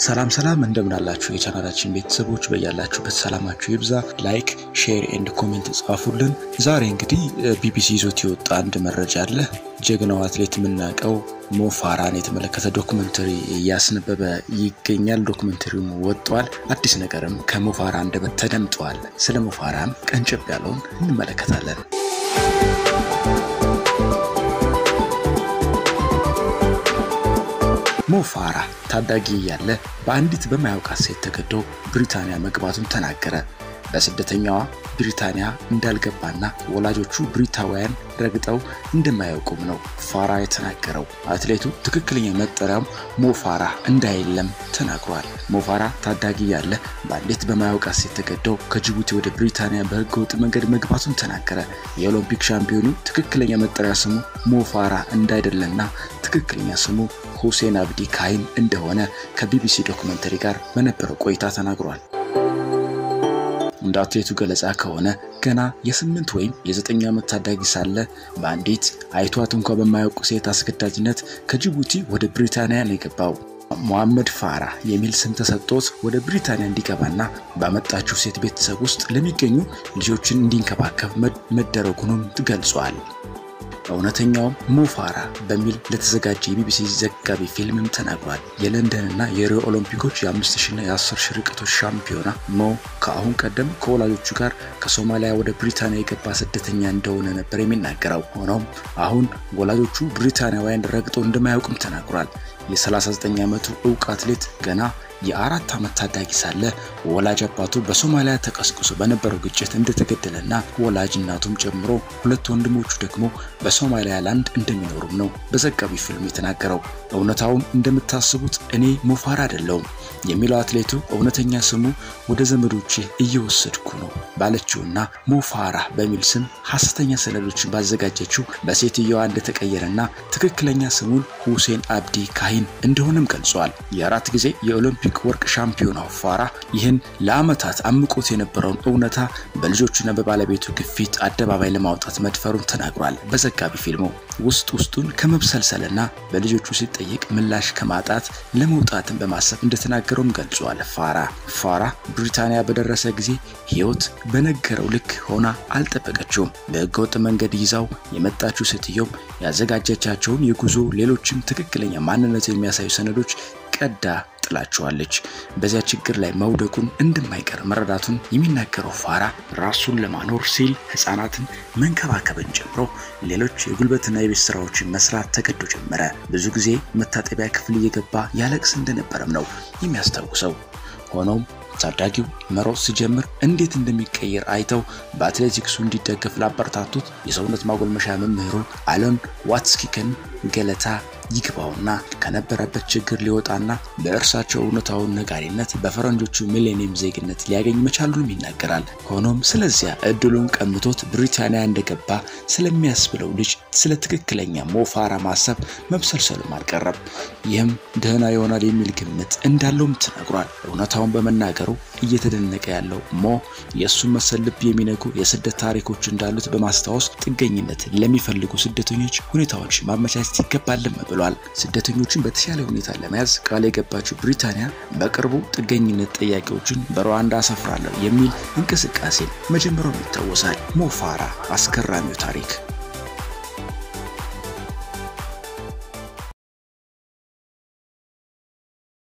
ሰላም ሰላም እንደምን አላችሁ የቻናላችን ቤተሰቦች በያላችሁበት ሰላማችሁ ይብዛ። ላይክ ሼር ኤንድ ኮሜንት ጻፉልን። ዛሬ እንግዲህ ቢቢሲ ይዞት የወጣ አንድ መረጃ አለ። ጀግናው አትሌት የምናውቀው ሞፋራን የተመለከተ ዶክመንተሪ እያስነበበ ይገኛል። ዶክመንተሪውም ወጥቷል። አዲስ ነገርም ከሞፋራ አንደበት ተደምጧል። ስለ ሞፋራም ቀንጨብ ያለውን እንመለከታለን። ሞፋራ ታዳጊ እያለ በአንዲት በማያውቃት ሴት ተገዶ ብሪታንያ መግባቱን ተናገረ። በስደተኛዋ ብሪታንያ እንዳልገባና ወላጆቹ ብሪታውያን ረግጠው እንደማያውቁም ነው ፋራ የተናገረው። አትሌቱ ትክክለኛ መጠሪያም ሞፋራ እንዳይለም ተናግሯል። ሞፋራ ታዳጊ ያለ በአንዲት በማያውቃት ሴት ተገደው ከጅቡቲ ወደ ብሪታንያ በህገወጥ መንገድ መግባቱን ተናገረ። የኦሎምፒክ ሻምፒዮኑ ትክክለኛ መጠሪያ ስሙ ሞፋራ እንዳይደለና ትክክለኛ ስሙ ሁሴን አብዲ ካይን እንደሆነ ከቢቢሲ ዶክመንተሪ ጋር በነበረው ቆይታ ተናግሯል። እንደ አትሌቱ ገለጻ ከሆነ ገና የስምንት ወይም የዘጠኝ ዓመት ታዳጊ ሳለ በአንዲት አይቷት እንኳ በማያውቁ ሴት አስገዳጅነት ከጅቡቲ ወደ ብሪታንያ ነው የገባው። ሞሐመድ ፋራ የሚል ስም ተሰጥቶት ወደ ብሪታንያ እንዲገባና ባመጣችው ሴት ቤተሰብ ውስጥ ለሚገኙ ልጆችን እንዲንከባከብ መደረጉንም ገልጿል። እውነተኛውም ሞፋራ በሚል ለተዘጋጀ የቢቢሲ ዘጋቢ ፊልምም ተናግሯል። የለንደንና የሪዮ ኦሎምፒኮች የ5000ና የ10000 ርቀቶች ሻምፒዮና ሞ ከአሁን ቀደም ከወላጆቹ ጋር ከሶማሊያ ወደ ብሪታንያ የገባ ስደተኛ እንደሆነ ነበር የሚናገረው። ሆኖም አሁን ወላጆቹ ብሪታንያውያን ረግጦ እንደማያውቅም ተናግሯል። የ39 ዓመቱ እውቅ አትሌት ገና የአራት ዓመት ታዳጊ ሳለ ወላጅ አባቱ በሶማሊያ ተቀስቅሶ በነበረው ግጭት እንደተገደለና ወላጅ እናቱም ጨምሮ ሁለት ወንድሞቹ ደግሞ በሶማሊያ ላንድ እንደሚኖሩም ነው በዘጋቢ ፊልም የተናገረው። እውነታውም እንደምታስቡት እኔ ሞፋራ አይደለውም የሚለው አትሌቱ እውነተኛ ስሙ ወደ ዘመዶቼ እየወሰድኩ ነው ባለችውና ሞፋራ በሚል ስም ሐሰተኛ ሰነዶችን ባዘጋጀችው በሴትየዋ እንደተቀየረና ትክክለኛ ስሙን ሁሴን አብዲ ካሂን እንደሆነም ገልጿል። የአራት ጊዜ የኦሎምፒክ ወርቅ ሻምፒዮናው ፋራ ይህን ለዓመታት አምቆት የነበረውን እውነታ በልጆቹና በባለቤቱ ግፊት አደባባይ ለማውጣት መድፈሩን ተናግሯል። በዘጋቢ ፊልሙ ውስጥ ውስጡን ከመብሰልሰልና በልጆቹ ሲጠየቅ ምላሽ ከማጣት ለመውጣትን በማሰብ እንደተናገረውም ገልጿል። ፋራ ፋራ ብሪታንያ በደረሰ ጊዜ ሕይወት በነገረው ልክ ሆና አልጠበቀችውም። በህገወጥ መንገድ ይዛው የመጣችው ሴትየውም ያዘጋጀቻቸውን የጉዞ ሌሎችም ትክክለኛ ማንነቱ የሚያሳዩ ሰነዶች ቀዳ ጥላቸዋለች። በዚያ ችግር ላይ መውደቁን እንደማይቀር መረዳቱን የሚናገረው ፋራ ራሱን ለማኖር ሲል ህፃናትን መንከባከብን ጨምሮ ሌሎች የጉልበትና የቤት ስራዎችን መስራት ተገዶ ጀመረ። ብዙ ጊዜ መታጠቢያ ክፍል እየገባ ያለቅስ እንደነበረም ነው የሚያስታውሰው። ሆኖም ታዳጊው መሮጥ ሲጀምር እንዴት እንደሚቀየር አይተው በአትሌቲክሱ እንዲደገፍ ላበረታቱት የሰውነት ማጎልመሻ መምህሩ አለን ዋትስኪከን ገለታ ይግባውና ከነበረበት ችግር ሊወጣና በእርሳቸው እውነታውን ነጋሪነት በፈረንጆቹ ሚሌኒየም ዜግነት ሊያገኝ መቻሉንም ይናገራል። ሆኖም ስለዚያ እድሉን ቀምቶት ብሪታንያ እንደገባ ስለሚያስብለው ልጅ ስለ ትክክለኛ ሞፋራ ማሰብ መብሰልሰሉም አልቀረም። ይህም ደህና ይሆናል የሚል ግምት እንዳለውም ተናግሯል። እውነታውን በመናገሩ እየተደነቀ ያለው ሞ የእሱን መሰል ልብ የሚነጉ የስደት ታሪኮች እንዳሉት በማስታወስ ጥገኝነት ለሚፈልጉ ስደተኞች ሁኔታዎች ማመቻቸት ይገባልም ብሏል። ስደተኞችን በተሻለ ሁኔታ ለመያዝ ቃል የገባችው ብሪታንያ በቅርቡ ጥገኝነት ጠያቂዎችን በሩዋንዳ አሰፍራለሁ የሚል እንቅስቃሴ መጀመሩም ይታወሳል። ሞፋራ አስገራሚው ታሪክ